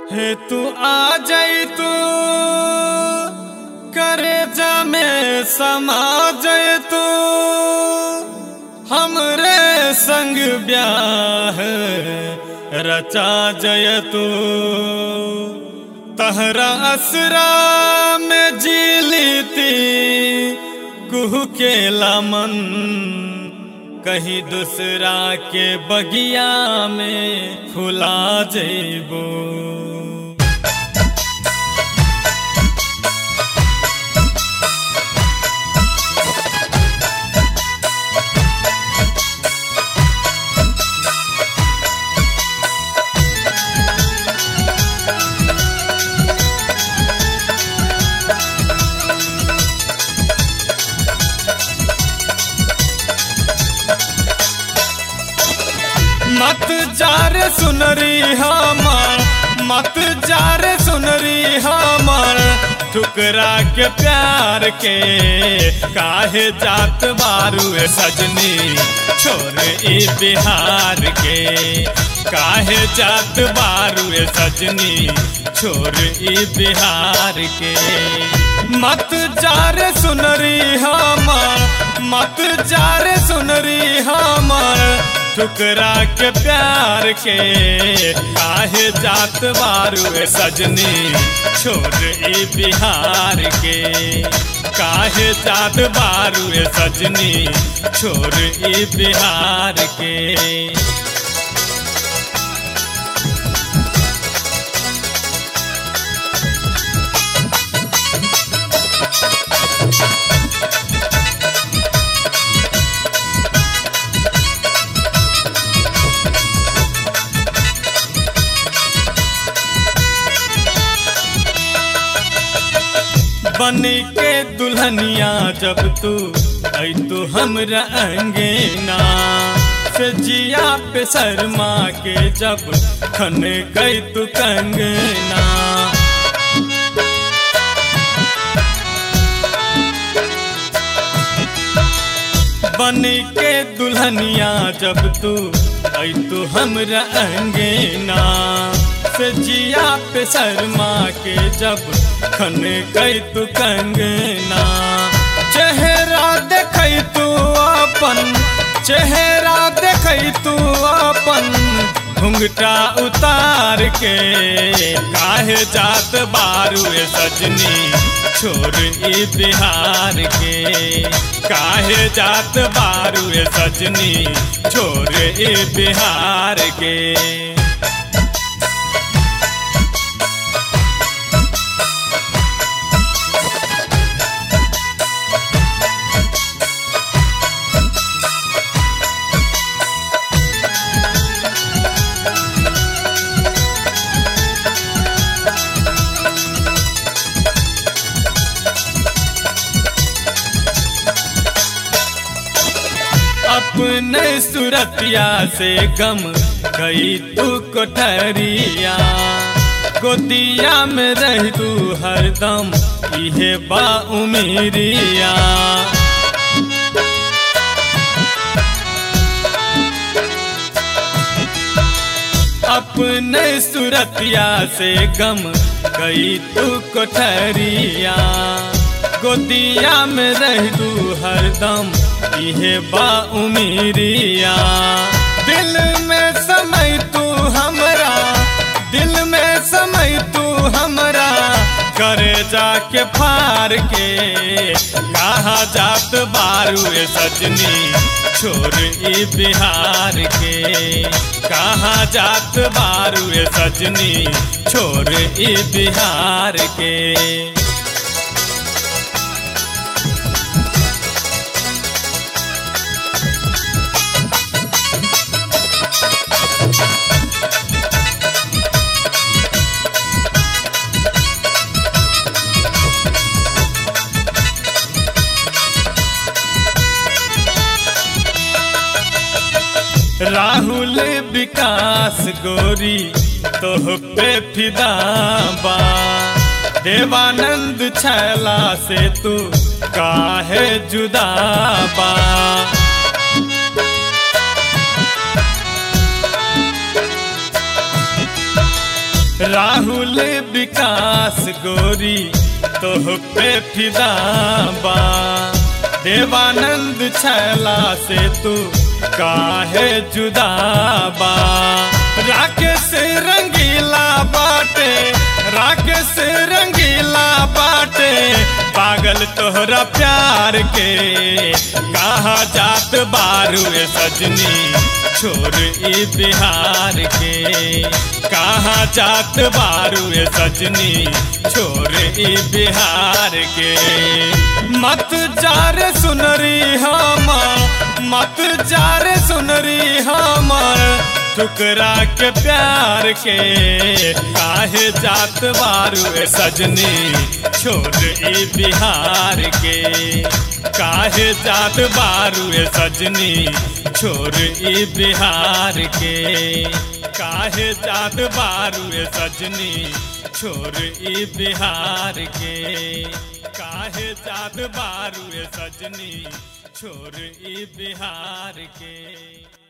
हे तू आ जाई तू करे जमे समा जाए तू हमरे संग ब्याह रचा जय तू तहरा असरा में जी लीती कुह के मन कहीं दूसरा के बगिया में फुला जेबो मत जारे सुनरी हमार मत जारे सुनरी हमार ठुकरा के प्यार के काहे जात बारू ए सजनी छोड़ ई बिहार के काहे जात बारू ए सजनी छोड़ ई बिहार के मत जारे सुनरी हमार मत जारे सुनरी हमार ठुकरा के प्यार के काहे जात बारू ए सजनी छोड़ ई बिहार के काहे जात बारू ए सजनी छोड़ ई बिहार के बनी के दुल्हनिया जब तू आई तो हमरा अंगेना से जिया पे शर्मा के जब खन गई तू कंगना बनी के दुल्हनिया जब तू आई तो हमरा अंगेना से जिया पे शर्मा के जब खन गई तू कंगना चेहरा देखई तू अपन चेहरा देखई तू अपन घुंघटा उतार के काहे जात बारू ए सजनी छोड़ ई बिहार के काहे जात बारू ए सजनी छोड़ ई बिहार के अपने सुरतिया से गम गई तू कोठरिया गोदिया में रह तू हरदम इहे बा उमेरिया अपने सुरतिया से गम गई तू कोठरिया गोदिया में रह तू हरदम इहे बा उमीरिया दिल में समय तू हमरा दिल में समय तू हमरा करे जाके फार के कहा जात बारू ए सजनी छोड़ ई बिहार के कहा जात बारू ए सजनी छोड़ ई बिहार के राहुल विकास गोरी तोह पे फिदा बा देवानंद छैला से तू काहे जुदा बा राहुल विकास गोरी तोह पे फिदा बा देवानंद छैला से तू काहे जुदा बा राकेश रंगीला बाटे राकेश रंगीला बाटे पागल तोहरा प्यार के कहा जात बारू ए सजनी छोर ई बिहार के कहा जात बारू ए सजनी छोर ई बिहार के मत जार सुनरी हम मत जार सुनरी हमर टुकरा के प्यार के काहे जात बारू ए सजनी छोड़ ई बिहार के काहे जात बारू ए सजनी छोड़ ई बिहार के काहे जात बारू ए सजनी छोड़ ई बिहार के काहे जात बारू ए सजनी छोड़ ई बिहार के